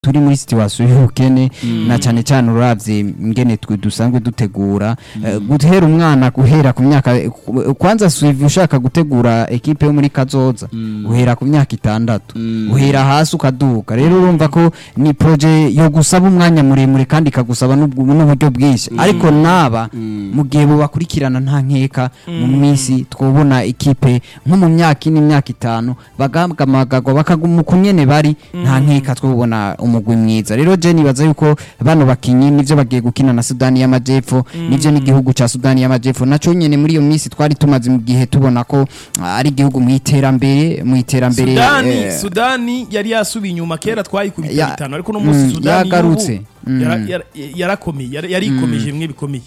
turi muri situation y'ubukene na cyane cyane uravye ingene twe dusanzwe dutegura Eh, guhera umwana guhera ku myaka ku- kwanza suivi ushaka gutegura ekipe yo muri kazoza uhera ku myaka itandatu uhera hasi ukaduka rero urumva ko ni proje yo gusaba umwanya muremure kandi ikagusaba n'ubwo- n'uburyo bwinshi ariko naba mu gihe bubakurikirana nta nkeka mu minsi twobona ikipe nko mu myaka ine imyaka itanu bagahamagagwa bakaguma uko nyene bari nta nkeka twobona umugwi mwiza rero je nibaza yuko bano bakinyi nivyo bagiye gukina na Sudani y'Amajepfo nivyo n'igihugu ca Sudani y'Amajepfo naco nyene muri iyo minsi twari tumaze mu gihe tubona ko ah, ari igihugu mu iterambere mu iterambere sudani eh, sudani yari yasubiye inyuma kera twayikubita Ya- bitanu ariko no munsi Mm, sudani yagarutse. y'ubu Mm. yara- yara- yarakomeye yari- yarikomeje bimwe bikomeye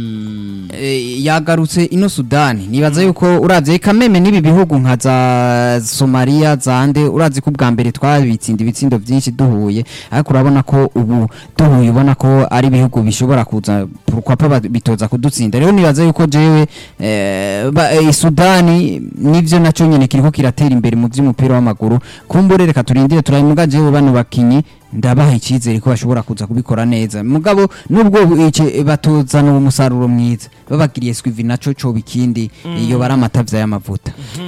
Eh, yagarutse ino Sudani nibaza yuko uravye kameme n'ibi bihugu nka za Somalia zande urazi ko ubwa mbere twabitsinda ibitsindo vyinshi duhuye ariko urabona ko ubu duhuye ubona ko ari ibihugu bishobora kuza pourquoi pas bitoza kudutsinda rero nibaza yuko jewe eh, ba- eh, Sudani nivyo naco nyene kiriko kiratera imbere mu vy'umupira w'amaguru kumbure reka turindire turayimuga jewe bano bakinyi ndabaha icyizere ko bashobora kuza kubikora neza mugabo nubwo ice batozana uwo musaruro mwiza babagiriye swivi naco coba ikindi iyo bari amatavya y'amavuta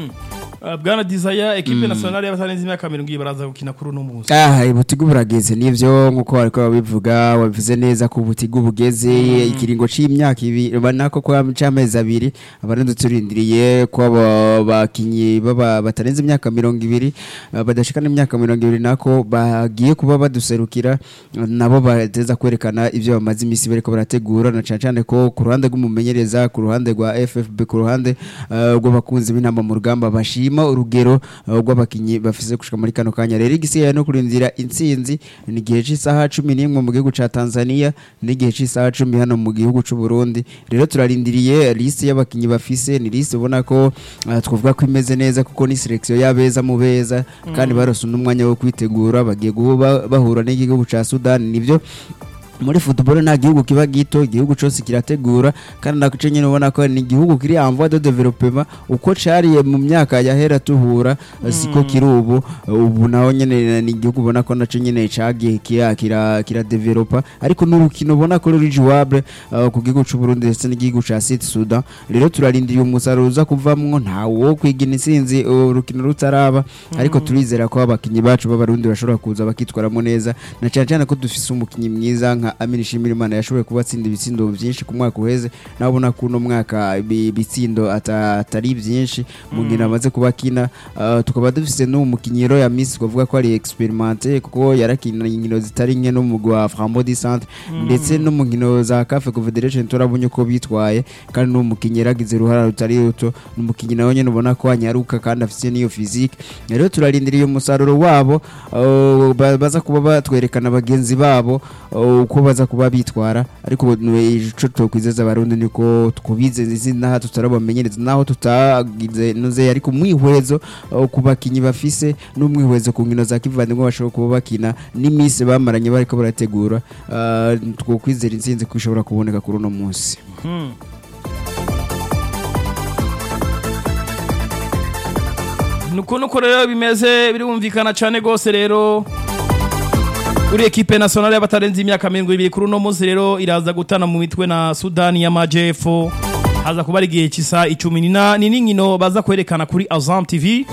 Uh, bwana desire ekipe nationale y'abatarenze imyaka mirongo ibiri baraza gukina kuri uno munsi Ah, ubutigu burageze nivyo nkuko bariko babivuga wabivuze neza ko ubutigu bugeze ikiringo c'imyaka ibiri banako kwa c'amezi abiri abarundi turindiriye ko aba bakinyi baba batarenze imyaka mirongo ibiri ah, badashikana imyaka mirongo ibiri nako bagiye kuba baduserukira ah, nabo bateza kwerekana ivyo bamaze imisi bariko barategura na cane cane ko ku ruhande rw'umumenyereza ku ruhande rwa FFB ku ruhande ah, rw'abakunzi b'intamba mu rugamba bashima urugero ah, rw'abakinyi bafise gushika muri kano kanya rero igisigaye no kurindira intsinzi ni igihe cy'isaha cumi n'imwe mu gihugu ca Tanzania n'igihe cy'isaha cumi hano mu gihugu c'u Burundi rero turarindiriye liste y'abakinyi bafise ni liste ubona ko ah, twavuga ko imeze neza kuko ni selection y'abeza mu beza kandi barose n'umwanya wo kwitegura bagiye guba bahura n'igihugu ca Sudan nivyo muri football nta gihugu kiba gito igihugu cyose kirategura kandi nako nyine ubona ko ni igihugu kiri en voie de développement uko cariye mu myaka yahera tuhura siko kiri ubu ubu naho nyine ni igihugu ubona ko naco nyine cagiye kira kira kira developa ariko n'urukino ubona ko ruri jouable uh, ku gihugu c'u Burundi ndetse n'igihugu ca Sud Sudan rero turarindiriye umusaruro uza kuvamwo nta wo kwigina insinzi urukino rutaraba ariko turizera ko abakinyi bacu b'abarundi bashobora kuza bakitwaramo neza na cyane cyane ko dufise umukinyi mwiza nka Amin Shimirimana yashoboye kuba atsinda ibitsindo byinshi ku mwaka uheze naho ubona ko uno mwaka ibi- ibitsindo ata- atari byinshi mu nkino amaze kuba akina uh, tukaba dufise n'uwo mukinyi rero ya Miss kuvuga ko ari experimenté kuko yarakina inkino zitari nke no mu gwa Frambo di Centre ndetse no mu nkino za CAF Confederation turabonye ko bitwaye kandi n'uwo mukinyi yaragize uruhara rutari ruto ni umukinyi nawe nyene ubona ko anyaruka kandi afise n'iyo physique rero turarindiriye umusaruro wabo uh, ba- baza kuba batwerekana bagenzi babo uh, uko baza kuba bitwara ariko ico twokwizeza abarundi niko twubizeza izina naho tutarabamenyereza naho tutagize nuze ariko umwihwezo uh, ku bakinyi bafise n'umwihwezo ku nkino za kivandimwe bashobora kuba bakina n'iminsi bamaranye bariko barategura uh, twokwizera intsinzi ko ishobora kuboneka kuri uno munsi nuko nuko rero bimeze birumvikana cyane rwose rero kuri ekipe nationale y'abatarenze imyaka mirongo ibiri kuri uno munsi rero iraza gutana mu mitwe na sudani y'amajepfo haza kuba ari igihe cy'isa icumi ni na- ni n'inkino baza kwerekana kuri azam tv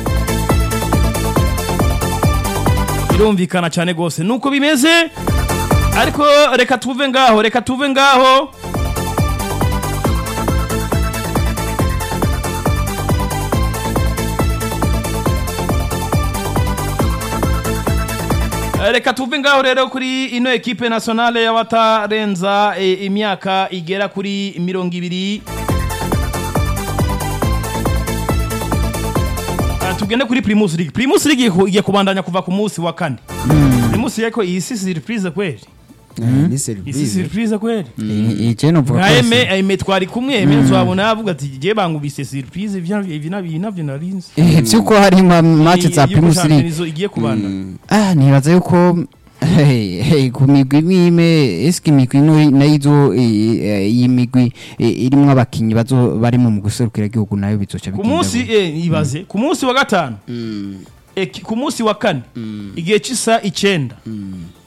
birumvikana cyane rwose nuko bimeze ariko reka tuve ngaho reka tuve ngaho reka tuve ngaho rero kuri ino ekipe nationale y'abatarenza e, imyaka igera kuri mirongo ibiri Ah, tugende kuri primus league primus league igiye- igiye kubandanya kuva ku munsi wa kane primus yako iyi si surprise kweli ni iyi si service surprise kweli ije novuga nka ko eme eme twari kumwe eme nzabona yavuga ati je bangubise surprise ivyo ivi navyo navyo narinzi Eh, vyuko hari ma match za Iyi- iyi Primus League Champions igiye kubandanya ah nibaza yuko hey, hey, ku migwi imwe eske imigwi ino nayo izo iyi migwi eh, irimwo abakinyi bazo barimo mu guserukira igihugu nayo bizoca ku bigenda munsi gute? eh, ibaze ku munsi wa gatanu eki- ku munsi wa kane igihe cy'isa icenda